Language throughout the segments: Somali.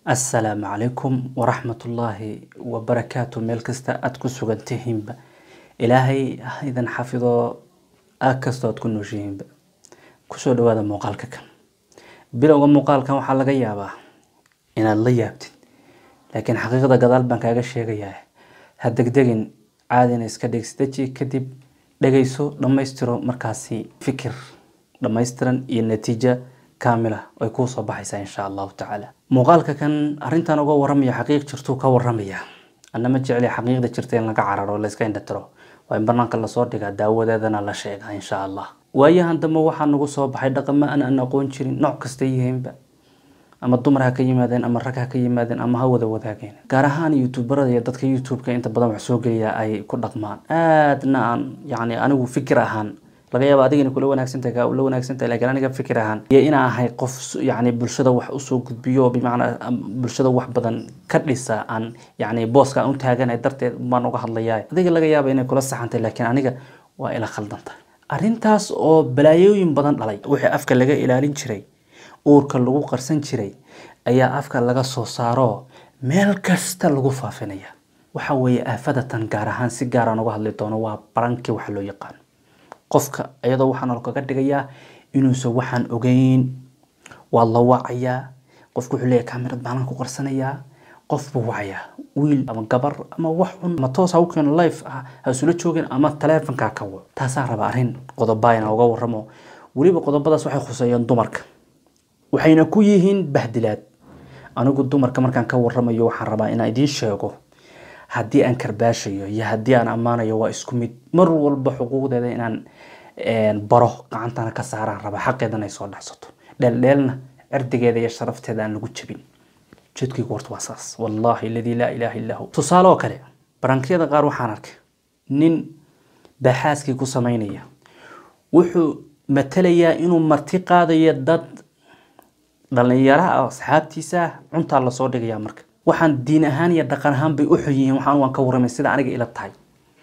assalaamu calaykum waraxmatullaahi wabarakaatu meel kasta aada ku sugan tihiinba ilaahay ha idin xafido aag kastoo aad ku nooshihiinba kusoo dhawaada muuqaalka kan bilowga muuqaalkan waxaa laga yaabaa inaad la yaabtid laakiin xaqiiqda gadaal baan kaaga sheegayaa ha degdegin caadina iska dhegsidaji kadib dhegayso dhammaystiro markaasi fikir dhammaystiran iyo natiijo kaamila ay kuu soo baxaysaa insha allahu tacaala muuqaalka kan arrintan uga waramaya xaqiiq jirtuu ka waramaya anama jecli xaqiiqda jirta in laga cararo layska indhatiro waa in banaanka lasoo dhigaa daawadeedana la sheegaa insha allah waayahan dambe waxaa nagu soo baxay dhaqamo aan aan aqoon jirin nooc kasta yihiinba ama dumar ha ka yimaadeen ama rag ha ka yimaadeen ama ha wada wadaageen gaar ahaan youtuberada iyo dadka youtube-ka inta badan wax soo geliya ay ku dhaqmaan aadna aan yacni anigu fikir ahaan laga yaaba adigana kula wanaagsantahay kaa ula wanaagsantahay laakiin aniga fikir ahaan iyo inaan ahay qof yacni bulshada wax usoo gudbiyo oo bimacnaa bulshada wax badan ka dhisa aan yacni booska aan u taaganahay darteed baan uga hadlayaa adiga laga yaaba inay kula saxantay laakiin aniga waa ila khaldanta arrintaas oo balaayooyin badan dhalay wixii afka laga ilaalin jiray uurka lagu qarsan jiray ayaa afka laga soo saaro meel kasta lagu faafinaya waxa weeye aafadatan gaar ahaan si gaaraan uga hadli doono waa barankii waxa loo yaqaano qofka iyadoo waxaan kaga dhigayaa inuusan waxaan ogeyn waa la wacayaa qofku wuxuu leeyahay kamerad baanan ku qarsanayaa qof buu wacayaa wiil ama gabar ama wax cun ama toos ha u keeno life ah ha isula joogin ama taleefonkaa ka waco taasaan raba arrin qodoba inaan uga warramo weliba qodobadaas waxay khuseeyeen dumarka waxayna ku yihiin bahdilaad anigu dumarka markaan ka warramayo waxaan rabaa inaan idiin sheego haddii aan karbaashayo iyo haddii aan ammaanayo waa isku mid mar walba xuquuqdeeda inaan baro gacantana ka saaraan raba xaqeedana ay soo dhacsato dheeldheelna cirdigeeda iyo sharafteeda aan lagu jabin jeedkaygu horta waa saas wallaahi aladii laa ilaaha illaa hu tusaale oo kale barankiyada qaar waxaan arkay nin baaxaaskii ku samaynaya wuxuu matalayaa inuu marti qaadayo dad dhalinyaraha asxaabtiisa cuntaa lasoo dhigayaa marka waxaan diin ahaan iyo dhaqan ahaan bay u xun yihiin waxaan waan ka warramay sida aniga ila tahay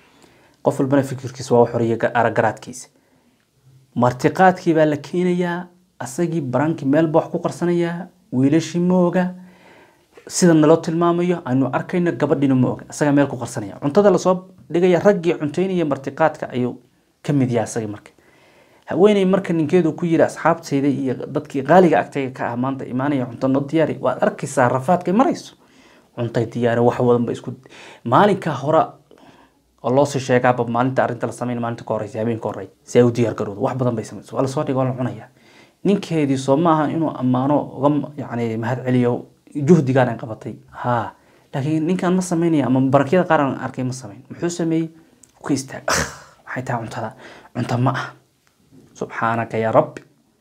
qof walbana fikirkiisa waa xoriya aragaraadkiisa martiqaadkii baa la keenayaa asagii barankii meelba wax ku qarsanayaa wiilashii ma oga sida naloo tilmaamayo aynu arkayno gabadhiina ma oga asagaa meel ku qarsanaya cuntada lasoo dhigaya raggii cunteynaya martiqaadka ayuu ka mid yahay asagii marka haweeney marka ninkeedu ku yiri asxaabtayda iyo dadkii qaaliga agtayga ka ah maanta imaanaya cunto noo diyaari waad arkaysaa rafaadkay marayso cuntay diyaari wax wadanba isku maalinka hore oo loosii sheegaaba maalinta arrinta la sameyn maalinta ka horeysa habeenka horey si ay u diyaar garowdo wax badan bay samayso waa lasoo dhiga waa la cunaya ninkeedii soo maaha inuu ammaano uga yacni mahad celiyo juhdigaan ay qabatay ha laakiin ninkan ma sameynaya ama barakyada qaar aan arkay ma sameyn muxuu sameeyey ka istaag maxay tahay cuntada cunta ma ah subxaanaka yaa rabbi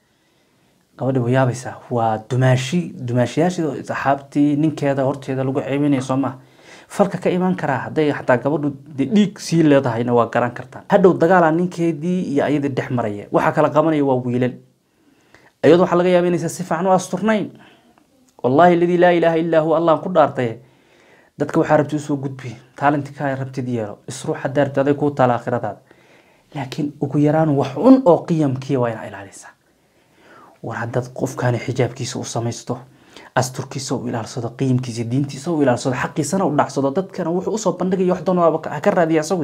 gabadhi way yaabaysaa waa dumaashi dumaashiyaashii saxaabtii ninkeeda horteeda lagu ceebinaya soo maha falka ka imaan karaa hadday xataa gabadhu de dhiig sii leedahayna waa garan kartaan hadhow dagaalaa ninkeedii iyo ayadii dhex maraya waxaa kala qabanaya waa wiilal iyadoo waxaa laga yaaba inaysa si fiican u asturnayn wallaahi aladii laa ilaaha illaa huwa allah ku dhaartay dadka waxaa rabti usoo gudbi taalinti kaa rabtid yeelo isruux haddaa rabti aday kuu taala aakhiradaada laakiin ugu yaraan wax un oo qiyamkiia waa inaa ilaalisa war haddaad qofkaani xijaabkiisa u samaysto asturkiisa u ilaalsado qiimkiisa diintiisa u ilaalsado xaqiisana u dhacsado dadkana wuxuu usoo bandhigaya wax doon ha ka raadiya asagu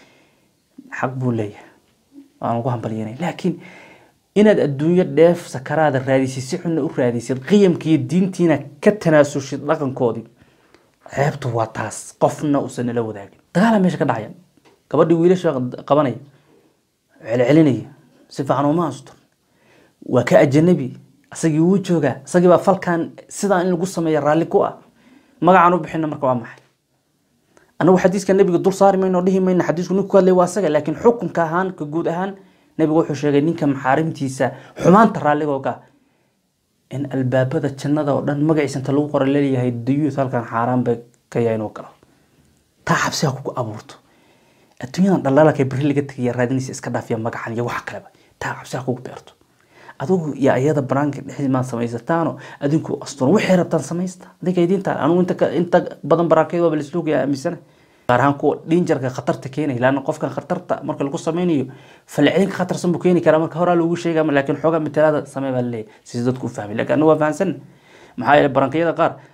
xaq buu leeyahay waan ugu hambalyanay laakiin inaad adduunyo dheef sakaraada raadisid si xunna u raadisid qiyamkiiyo diintiina ka tanaasushid dhaqankoodii ceebtu waa taas qofna uusan nala wadaagin dagaala meesha ka dhacaya gabadhii wiilasha qabanaya celcelinaya si fiican uma astur waa ka ajanabi asagii wuu joogaa asagii baa falkan sidaa in lagu sameeya raalli ku ah magacaan u bixina marka waa maxay anagu xadiiska nebiga dul saari mayno dhihi mayno xadiisku ninku hadlay waa asaga laakiin xukunka ahaan ka guud ahaan nebigu wuxuu sheegay ninka maxaarimtiisa xumaanta raalligooga in albaabada jannada oo dhan magaciisa inta lagu qora leeyahay dayuuth halkan xaaraan bay ka yahay inuu galo taa xabsi ha kugu abuurto adduunyadan dhaldhalaalka beri laga tegaya raadinaysa iska dhaafiya magacan iyo wax kaleba taa cabsi ha kugu beerto adigu iyo ayada banaanka dhexdiis maad samaysataano adinku asturan waxay rabtaan samaysta adinka idiinta anugu inta inta badan baraankeed waaba laisloogaya aaminsana gaar ahaan kuwa dhinjarka khatarta keenaya laana qofkan khatarta marka lagu sameynayo falcelinka khatarsan buu keeni karaa marka horaa loogu sheega laakiin xoogaa matalaada samee baa laleeyahay si dadku u fahmay laakiin anigu waa fahansan maxaa yeelay barankiyada qaar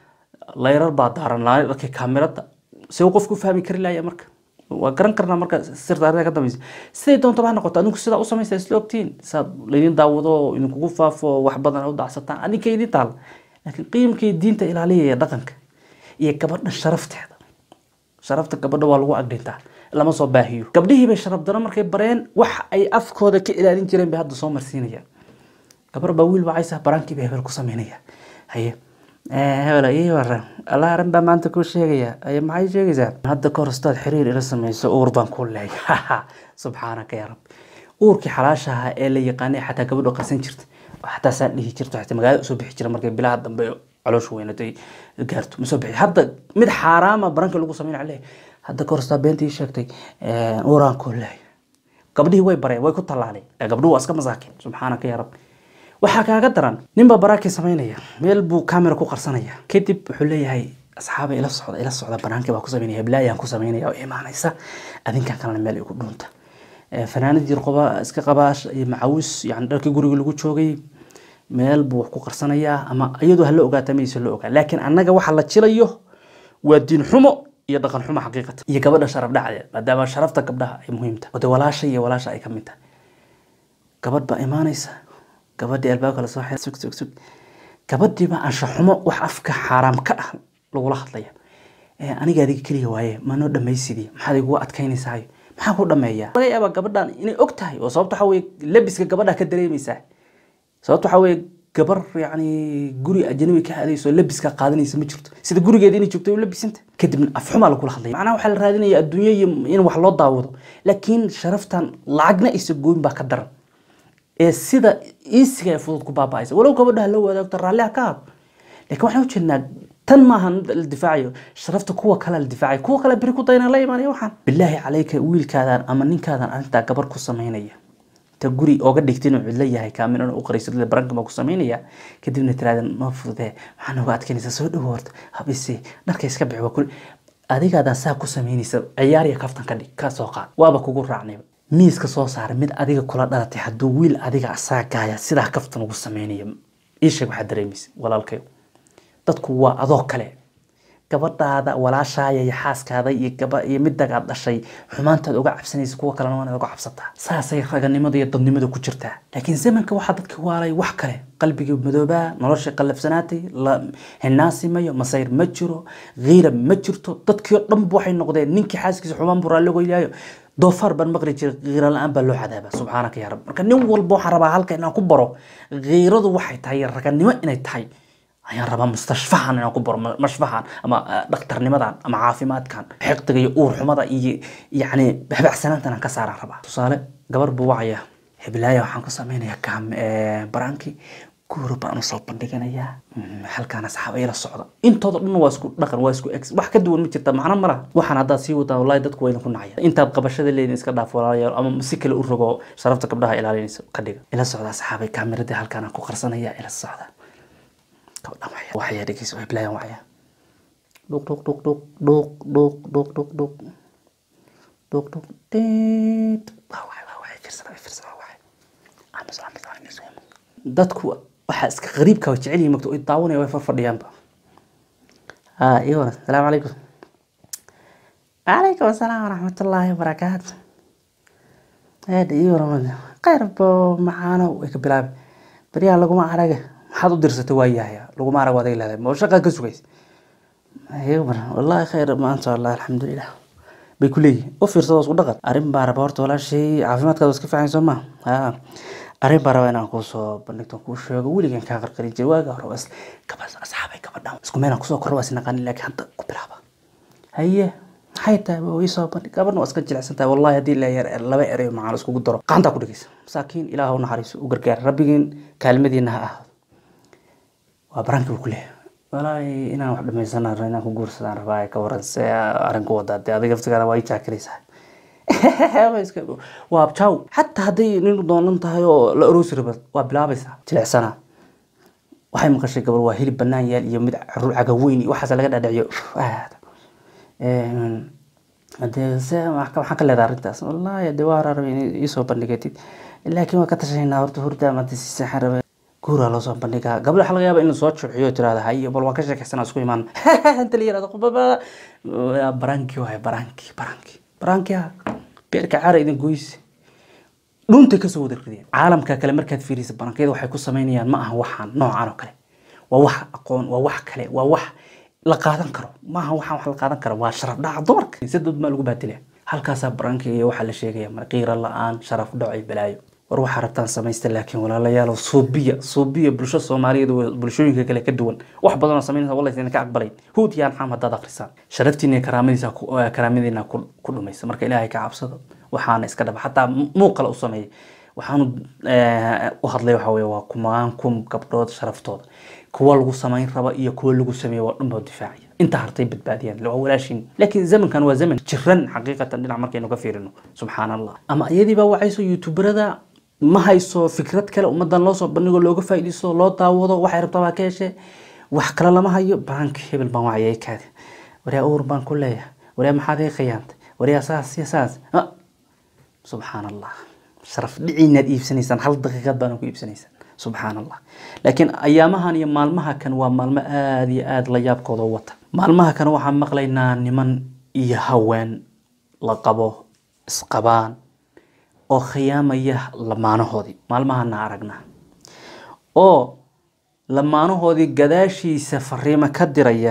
layrar baa daaran layrarkii kaamirada see uu qofku u fahmi kari laaya marka waa garan karnaa marka sirta arrinta ka dambaysa siday doontaba ha noqoto adinku sidaa u samaysa isla ogtiin saad laydin daawado oo idinkugu faafo wax badan u dacsataan adinka idin taal laakiin qiimkii diinta ilaaliyaya dhaqanka iyo gabadha sharafteeda sharafta gabadha waa lagu agdhintaa lama soo baahiyo gabdhihii bay sharaf daro markay bareen wax ay afkooda ka ilaalin jireen bay hadda soo marsiinayaan gabar baa wiil wacaysa baraankii bay hebel ku sameynaya haye hebel ii waran allah arrin baa maanta kuu sheegaya aye maxay sheegaysaa hadda kahor istaad xiriir ila samayso uur baan kuu leeyahay subxaanaka yaa rabbi uurkii xalaasha ahaa ee la yaqaanay xataa gabadho qarsan jirta oo xataa saan dhihi jirto xataa magaalada usoo bixi jira markay bilaha dambe caloosha weynaday gaarto ma soo bixi hadda mid xaaraama baranka lagu sameyn leeyahay hadda kahor istaa beentii sheegtay uuraan kuu leeyahay gabdhihii way bareen way ku tallaaleen gabdhuhu waa iska masaakin subxaanaka yaa rabbi waxaa kaaga daran ninbaa baraakii samaynaya meel buu camera ku qarsanaya kadib wuxuu leeyahay asxaaba ila socda ila socda banaankii baa ku samaynaya heblaayaan ku samaynaya oo imaanaysa adinkan kalena meel igu dhuunta fanaanad jir qoba iska qabaash iyo macawis yani dharkii guriga lagu joogay meel buu wax ku qarsanayaa ama iyadoo hala ogaata maysa la ogaa laakiin annaga waxa la jilayo waa diin xumo iyo dhaqan xumo xaqiiqata iyo gabadha sharaf dhacdeed maadaama sharafta gabdhaha ay muhiim tahay oo dee walaasha iyo walaasha ay ka mid tahay gabadh baa imaanaysa gabadhii albaabka lasoo xira sug sug sug gabadhiiba anshaxumo wax afka xaaraam ka ah lagula hadlaya aniga adiga keliya waaye manoo dhamaysidii maxaad igugu adkaynaysaa maxaa ku dhameeyaa laga yaabaa gabadhan inay og tahay oo sababta waxaa weye labiska gabadha ka dareemaysaa sababta waxaa weye gabar yacni guri ajnabi ka aadayso labiska qaadanaysa ma jirto sida gurigeeda inay joogto labisanta kadibna afxumaa lagula hadlaya macnaha waxaa la raadinaya adduunyo iyo in wax loo daawado laakiin sharaftan lacagna aysa gooyin baa ka daran ee sida iisiga ee fudud ku baaba'aysa walow gabadha la wadaagto raalliha ka hado laakiin waxaan u jeednaa tan maaha la difaacayo sharafta kuwa kale la difaacayo kuwa kale beri ku dayna la imaanaya waxaan bilaahi calayka wiilkaadan ama ninkaadan arrintaa gabar ku samaynaya ta guri ooga dhigta inuu cidlo yahay kaamin u qarayso baranka baa ku samaynaya kadibna tiraadan noo fududee maxaa nooga adkaynaysa soo dhowo horta habise dharka iska bixi waa kul adigaadan saa ku samaynaysa ciyaar iyo kaftan ka dhig ka soo qaad waaba kugu raacnayba miiska soo saara mid adiga kula dhalatay hadduu wiil adiga asaagaaya sidaa kaftan ugu samaynayo iisheeg waxaad dareemaysa walaalkayo dadku waa adoo kale gabadhaada walaashaaya iyo xaaskaada iyo gaba iyo midagaad dhashay xumaantaad uga cabsanaysa kuwa kalena waanaad uga cabsataa saasay raganimada iyo dadnimada ku jirtaa laakiin zamanka waxaa dadka waalay wax kale qalbigii madoobaa nolosha qallafsanaatay la hinaasimayo masayr ma jiro kiira ma jirto dadkii oo dhanba waxay noqdeen ninkii xaaskiisa xumaan buu raalli goylaayo doofaar baan maqli jiray kiira la-aan baa loo cadaaba subxaanaka yaa rab marka nin walba waxaan rabaa halka inaan ku baro kiiradu waxay tahay raganimo inay tahay ayaan rabaa mustashfahan inaan ku baro mashfahan ama dhakhtarnimadan ama caafimaadkan xiqdiga iyo uur xumada iyo yacni habacsanaantan aan ka saaraan rabaa tusaale gabar buu wacaya heblaaya waxaan ku samaynayaa kaam baraankii guur baan usoo bandhiganayaa halkaan asxaab ayla socda intooda dhan waa isku dhaqan waa isku ex wax ka duwan ma jirta macno mala waxaan haddaad sii wadaa wallahi dadku waa idinku nacaya intaad qabashada leedin iska dhaaf walaalayaal ama si kale u rogo sharafta gabdhaha ilaalinaysa ka dhiga ila socda asxaabay kaamiradii halkaan aan ku qarsanaya ila socda gabadhan waya waxaya dhegeysa way bilayan waya dhuq dhuq dhuq dhuq dhuq dhuq dhuq dhuq dhuq dhuq dhuq dhiit waa waay waa waay firsada way firsada waa waay amus amus amus dadku waxaa iska qariibka way jecel yihiin magto ay daawanaya way farfadhiyaanba ها ايوه السلام عليكم وعليكم السلام ورحمة الله وبركاته هذا ايوه رمضان خير بو معانا ويك بلاب بريا لغو ما عرق maxaad u dirsatay waa yahay laguma arag waad leedahay ma shaqa ka sugays ayo mar wallahi khayr maanta wallahi alxamdulilah bay ku leeyihin u fiirsado isku dhaqan arrin baa raba horta walaashay caafimaadkaada iska fiican soo ma ha arrin baa raba inaan kuusoo bandhigto kuu sheego weligan kaa qarqarin jiray waaga hore was gabas asxaabay gabadhan isku meel aan kusoo korro waa isnaqaanin laakiin hadda ku bilaaba haye maxay tahay waa ii soo bandhig gabadhan waa iska jilicsan tahay wallahi haddii la yar laba erey macaan iskugu daro gacantaa ku dhigaysa masaakiin ilaah u naxariiso u gargaar rabbigiin kaalmadiina ha ahaado waa barankii uu ku leeyahay walaahi inaan wax dhamaysana rabo inaan ku guursadaan rabaa ka waran se arrinku wadaa dee adiga laftigaada waa ii jaakilaysaa waa abjaaw xataa hadday nin doonan tahay oo la aroosi raba waa bilaabaysaa jilicsana waxay maqashay gabar waa hilib banaan yaal iyo mid caruur cagaweyn iyo waxaas laga dhaadhiciyo hadee se maxaa ka leedahay arrintaas wallaahi dee waa rabay in iisoo bandhigatid laakiin waa ka tashaynaa horta hurda ama si saxan raba guuraa loo soo bandhigaa gabdha waxa laga yaaba in lasoo juuxiyo tirahda haye bal waa ka sheekaysanaa isku imaan inta la yirahdo qubaba baranki waay baranki baranki baranki ha beerka caara idin goyse dhuuntay kasoo wada rideen caalamka kale markaad fiirisa barankiyada waxay ku sameynayaan ma aha waxaan noocan oo kale waa wax aqoon waa wax kale waa wax la qaadan karo maaha waxaan wax la qaadan karo waa sharaf dhaca dumarka si dad maa lagu baatila halkaasaa barankiga iyo waxaa la sheegaya marqiira la-aan sharaf dhaco iyo balaayo war waxaa rabtaan samaysta laakiin walaalayaal suubiya suubiya bulsho soomaaliyeed oo bulshooyinka kale ka duwan wax badanoo samaynaysa wallahi idin ka aqbalay huud iyo anxaam haddaad akhrisaan sharaftiina iyo karaamadiisa karaamadiina ku dhumaysa marka ilaahay ka cabsado waxaana iska dhaba xataa muuqala u sameeyay waxaanu u hadlay waxa weye waa kumaan kum gabdhood sharaftooda kuwa lagu samayn raba iyo kuwa lagu sameeyo waa dhanboo difaacaya inta hartay badbaadiyaan waa walaashin laakiin zamankan waa zaman jiran xaqiiqatan dhinac markaynu ka fiirino subxaan allah ama iyadiibaa wacayso youtuberada ma hayso fikrad kale ummadan loosoo bandhigo looga faa'iidaysto loo daawado waxay rabtaa baa ka heshe wax kale lama hayo barank hebel baan wacayay kaadi waryaa uur baan ku leeyahay waryaa maxaad ii khiyaantay waryaa saas iyo saas subxaan allah sharaf dhiciinaad iibsanaysaan hal daqiiqad baana ku iibsanaysaan subxaan allah laakiin ayaamahan iyo maalmaha kan waa maalmo aada iyo aada la yaabkooda u wata maalmaha kan waxaan maqlaynaa niman iyo haween la qabo isqabaan oo khiyaamaya lamaanahoodii maalmahana aragnaa oo lamaanahoodii gadaashiisa fariimo ka diraya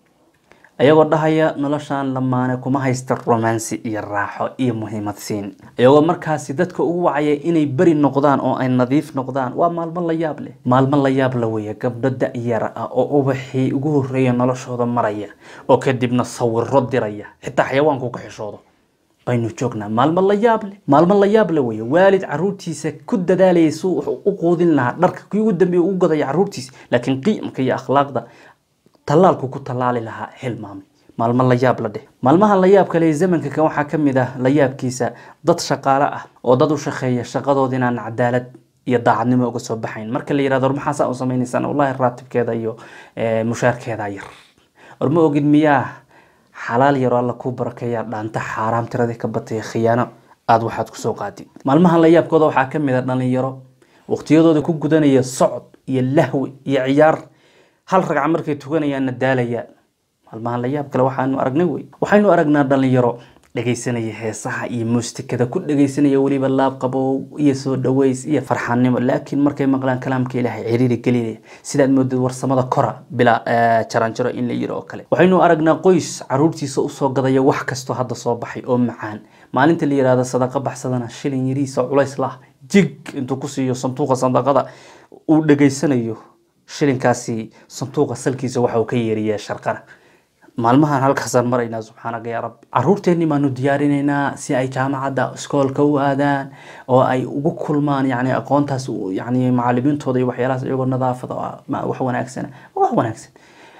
ayagoo dhahaya noloshan lamaane kuma haysta romansi iyo raaxo iyo muhiimad siin iyagoo markaasi dadka ugu wacaya inay beri noqdaan oo ay nadiif noqdaan waa maalmo la yaab leh maalmo la yaab la weeye gabdho da-yara ah oo ubaxii ugu horreeya noloshooda maraya oo kadibna sawiro diraya xitaa xayawaanku ka xishoodo baynu joognaa maalmo la yaab leh maalmo la yaab le weeye waalid caruurtiisa ku dadaalayay suu wuxuu u quudin lahaa dharka kii ugu dambeeya ugu gadaya caruurtiisa laakiin qiimka iyo akhlaaqda tallaalku ku tallaali lahaa hilmaamay maalmo la yaab la dheh maalmaha la yaab kale ee zamanka kan waxaa ka mid ah la yaabkiisa dad shaqaale ah oo dad u shaqeeya shaqadood inaan cadaalad iyo daacadnimo uga soo baxayn marka la yirahdo war maxaa saa u samaynaysaan wallahi raatibkeeda iyo mushaarkeeda yar war ma ogid miyaa xalaal yaroo alla kuu barakeeyaa dhaanta xaaraam tiradii ka bataya khiyaano aada waxaad kusoo qaadid maalmahan la yaabkooda waxaa ka mid a dhalinyaro waqtiyadooda ku gudanaya socod iyo lahwi iyo ciyaar hal ragca markay tukanayaanna daalayaan maalmahan la yaab kale waxaanu aragnay wey waxaynu aragnaa dhalinyaro dhegaysanaya heesaha iyo muustikada ku dhegaysanaya weliba laab qabow iyo soo dhaweys iyo farxaannimo laakiin markay maqlaan kalaamka ilaahay ciriiri gelinaya sidaad moodid warsamada kora bilaa jaranjaro in la yiri oo kale waxaynu aragnaa qoys caruurtiisa usoo gadaya wax kastoo hadda soo baxay oo macaan maalinta la yirahdo sadaqa baxsadana shilin yariisa culays lah jig intuu ku siiyo sanduuqa sadaqada uu dhegaysanayo shilinkaasi sanduuqa salkiisa waxa uu ka yeeriyaa sharqana maalmahan halkaasaan maraynaa subxaanaka yaa rabbi caruurteenni baanu diyaarinaynaa si ay jaamacadda iskoolka u aadaan oo ay ugu kulmaan yani aqoontaas yani macalimiintooda iyo waxyaalahaas iyagoo nadaafada wax wanaagsan wax wanaagsan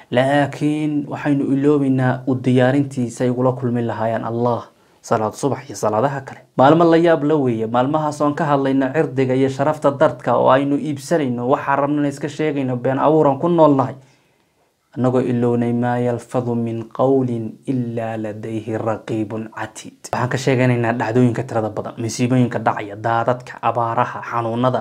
laakiin waxaynu iloobeynaa u diyaarintiisa ay ugula kulmi lahaayeen allah salaad subax iyo salaadaha kale maalmo la yaab la weeye maalmahaas oon ka hadlayno cirdiga iyo sharafta dadka oo aynu iibsanayno waxaa rabnana iska sheegayno been abuuran ku noolnahay annagoo ilownay maa yalfadu min qowlin ilaa ladayhi raqiibun catiid waxaan ka sheeganaynaa dhacdooyinka tirada badan masiibooyinka dhacaya daadadka abaaraha xanuunada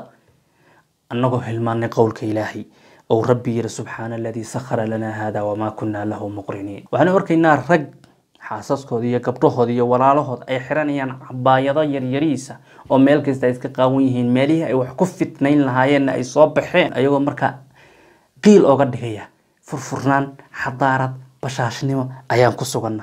annagoo hilmaanay qowlka ilaahay ou rabbi yiri subxaana aladii sakhara lanaa hada wamaa kunaa lahu muqriniin waxaanu arkaynaa rag xaasaskooda iyo gabdhahood iyo walaalahood ay xiranayaan cabaayado yaryariisa oo meel kasta ay iska qaawan yihiin meelihii ay wax ku fitnayn lahaayeenna ay soo baxeen ayagoo markaa qiil ooga dhigaya furfurnaan xadaarad bashaashnimo ayaan ku suganna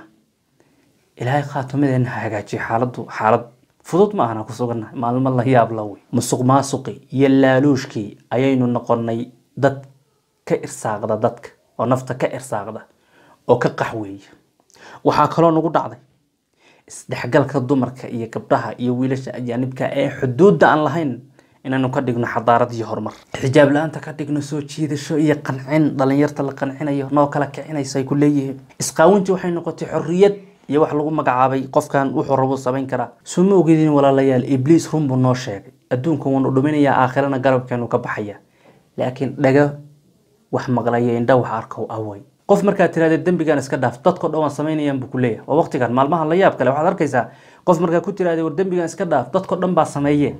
ilaahay khaatumadeena ha hagaajiyo xaaladdu xaalad fudud ma ahna ku suganna maalmo la yaab la wey musuq maasuqi iyo laaluushkii ayaynu noqonay dad ka irsaaqda dadka oo nafta ka irsaaqda oo ka qaxweeya waxaa kaloo nagu dhacday isdhexgalka dumarka iyo gabdhaha iyo wiilasha ajaanibka ee xuduudda aan lahayn inaynu ka dhigno xadaarad iyo horumar xijaab la-aanta ka dhigno soo jiidasho iyo qancin dhalinyarta la qancinayo noo kala kicinayso ay ku leeyihiin isqaawinti waxay noqotay xorriyad iyo wax lagu magacaabay qofkan wuxuu rabo samayn karaa soo ma ogedin walaalayaal ibliis run buu noo sheegay adduunka wuunu dhuminayaa aakhirana garabkeenu ka baxaya laakiin dhaga wax maqlaya indha wax arkow away qof markaad tiraahda dembigan iska dhaaf dadko dhan waan samaynayaan buu ku leeyahay waa waqtigan maalmaha la yaab kale waxaad arkaysaa qof markaa ku tiraahda war dembigan iska dhaaf dadko dhan baa sameeye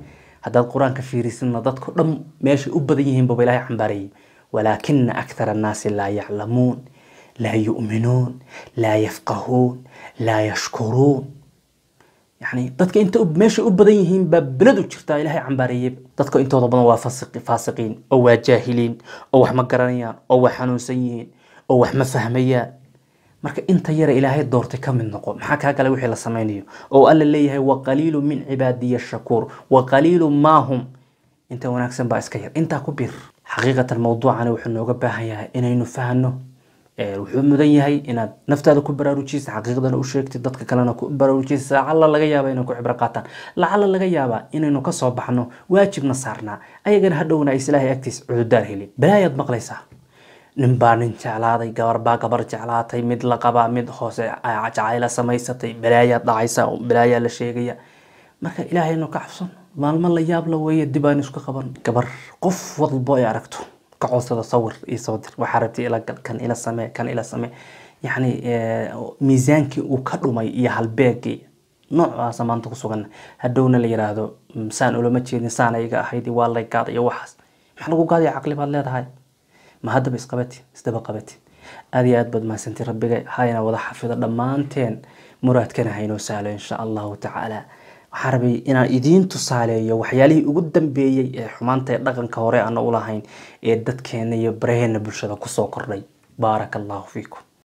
haddaad qur-aanka fiirisidna dadku dhan meeshay u badan yihiin baba ilaahay cambaarayay walaakina akthara annaasi laa yaclamuun laa yu'minuun laa yafqahuun laa yashkuruun yani dadka inta u- meeshay u badan yihiin baa beled u jirtaa ilaahay cambaareeyey dadka intooda badan waa fasiqi- faasiqiin oo waa jaahiliin oo wax ma garanayaan oo waa xanuunsan yihiin oo wax ma fahmayaan marka inta yara ilaahay doortay ka mid noqo maxaa kaa gala wixii la samaynayo oo alla leeyahay waqaliilu min cibaadiya shakuur waqaliilu maahum inta wanaagsan baa iska yar intaa ku bir xaqiiqatan mawduucani wuxuu nooga baahan yahay inaynu fahno Ee, wuxuu mudan yahay inaad naftaada ku baraarujisa xaqiiqdana u sheegtid dadka kalena ku baraarujisa lacala laga yaaba inay ku cibro qaataan lacala laga yaaba inaynu kasoo baxno waajibna saarnaa ayagana hadhowna ay ilaahay agtiis cududaar helin balaayaad maqlaysaa nin baa nin jeclaaday gabar baa gabar jeclaatay mid la qabaa mid hoose jacayla samaysatay balaayaad dhacaysa balaayaa la sheegaya marka ilaahaynu ka cabsan maalmo la yaab la weeye dib aynu isku qaban gabar qof walbo ay aragto ka codsada sawir iyo soo dir waxaa rabtay ila gal kan ila samee kan ila samee yacni eh, miisaankii uu ka dhumay iyo halbeegii noocaasa maanta ku sugan hadhowna la yiraahdo "Mm, saan ulama jeedin saan ayaga ahayd waa lay gaad iyo waxaas maxaa lagu gaadaya caqli baad leedahay ma haddaba isqabati isdaba qabati aad iyo aad baad mahadsantiin rabbiga hayna wada xafido dhammaanteen muraadkana haynoo sahlo insha allahu tacaala waxaan rabay inaan idiin tusaaleeyo waxyaalihii ugu dambeeyey ee xumaanta ee dhaqanka hore aan u lahayn ee dadkeena iyo baraheena bulshada kusoo kordhay baaraka allahu fiikum